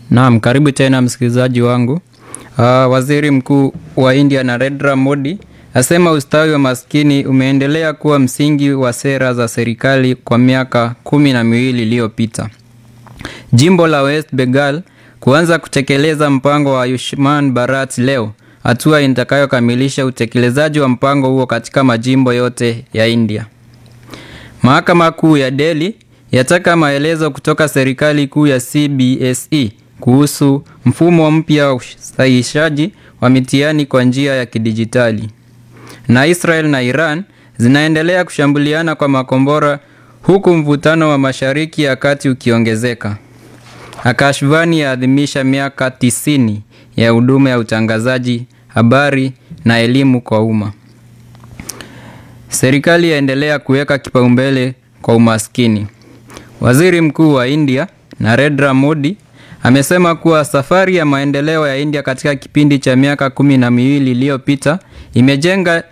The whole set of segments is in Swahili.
Naam, karibu tena msikilizaji wangu. Uh, waziri mkuu wa India Narendra Modi asema ustawi wa maskini umeendelea kuwa msingi wa sera za serikali kwa miaka kumi na miwili iliyopita. Jimbo la West Bengal kuanza kutekeleza mpango wa Ayushman Bharat leo, hatua itakayokamilisha utekelezaji wa mpango huo katika majimbo yote ya India. Mahakama Kuu ya Delhi yataka maelezo kutoka serikali kuu ya CBSE kuhusu mfumo mpya wa usahihishaji wa mitihani kwa njia ya kidijitali. Na Israel na Iran zinaendelea kushambuliana kwa makombora huku mvutano wa Mashariki ya Kati ukiongezeka. Akashvani yaadhimisha miaka 90 ya huduma ya utangazaji, habari na elimu kwa umma. Serikali yaendelea kuweka kipaumbele kwa umaskini. Waziri Mkuu wa India Narendra Modi amesema kuwa safari ya maendeleo ya India katika kipindi cha miaka kumi na miwili iliyopita imejenga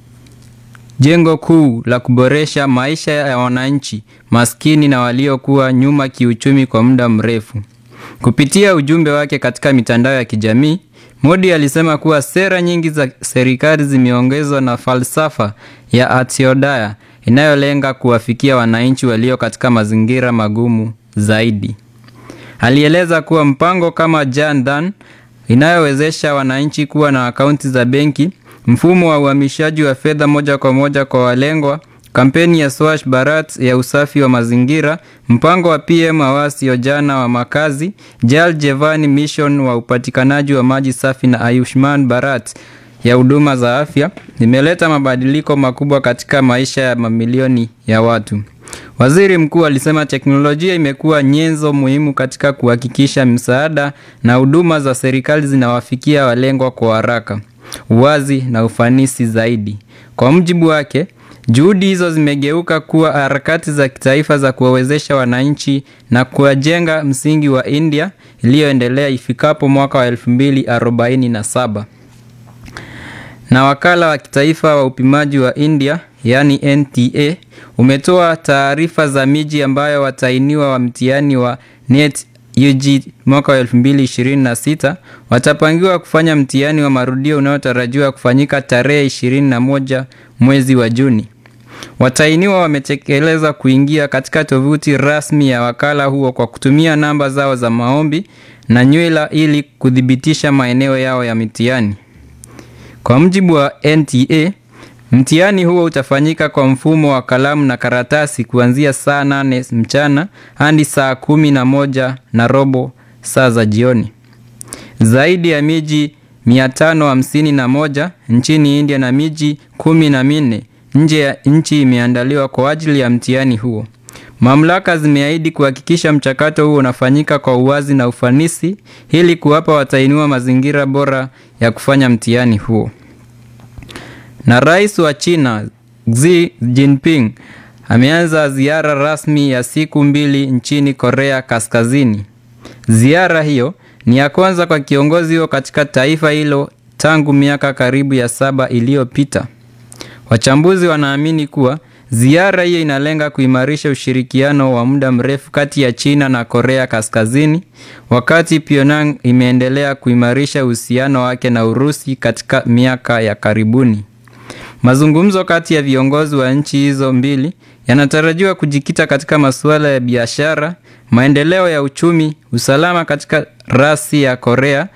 jengo kuu la kuboresha maisha ya wananchi maskini na waliokuwa nyuma kiuchumi kwa muda mrefu. Kupitia ujumbe wake katika mitandao ya kijamii, Modi alisema kuwa sera nyingi za serikali zimeongezwa na falsafa ya Antyodaya inayolenga kuwafikia wananchi walio katika mazingira magumu zaidi. Alieleza kuwa mpango kama Jan Dhan inayowezesha wananchi kuwa na akaunti za benki, mfumo wa uhamishaji wa fedha moja kwa moja kwa walengwa, kampeni ya Swachh Bharat ya usafi wa mazingira, mpango wa PM Awas Yojana wa makazi, Jal Jeevan Mission wa upatikanaji wa maji safi na Ayushman Bharat ya huduma za afya imeleta mabadiliko makubwa katika maisha ya mamilioni ya watu. Waziri mkuu alisema teknolojia imekuwa nyenzo muhimu katika kuhakikisha msaada na huduma za serikali zinawafikia walengwa kwa haraka, uwazi na ufanisi zaidi. Kwa mujibu wake, juhudi hizo zimegeuka kuwa harakati za kitaifa za kuwawezesha wananchi na kuwajenga msingi wa India iliyoendelea ifikapo mwaka wa 2047. Na wakala wa kitaifa wa upimaji wa India yaani NTA umetoa taarifa za miji ambayo watainiwa wa mtihani wa NET UG mwaka wa 2026 watapangiwa kufanya mtihani wa marudio unaotarajiwa kufanyika tarehe 21 mwezi wa Juni. Watainiwa wametekeleza kuingia katika tovuti rasmi ya wakala huo kwa kutumia namba zao za maombi na nywila ili kuthibitisha maeneo yao ya mitihani. Kwa mujibu wa NTA, mtihani huo utafanyika kwa mfumo wa kalamu na karatasi kuanzia saa nane mchana hadi saa kumi na moja na robo saa za jioni. Zaidi ya miji 551 nchini India na miji kumi na minne nje ya nchi imeandaliwa kwa ajili ya mtihani huo. Mamlaka zimeahidi kuhakikisha mchakato huo unafanyika kwa uwazi na ufanisi ili kuwapa watahiniwa mazingira bora ya kufanya mtihani huo. Na rais wa China Xi Jinping ameanza ziara rasmi ya siku mbili nchini Korea Kaskazini. Ziara hiyo ni ya kwanza kwa kiongozi huo katika taifa hilo tangu miaka karibu ya saba iliyopita. Wachambuzi wanaamini kuwa ziara hiyo inalenga kuimarisha ushirikiano wa muda mrefu kati ya China na Korea Kaskazini, wakati Pyongyang imeendelea kuimarisha uhusiano wake na Urusi katika miaka ya karibuni. Mazungumzo kati ya viongozi wa nchi hizo mbili yanatarajiwa kujikita katika masuala ya biashara, maendeleo ya uchumi, usalama katika rasi ya Korea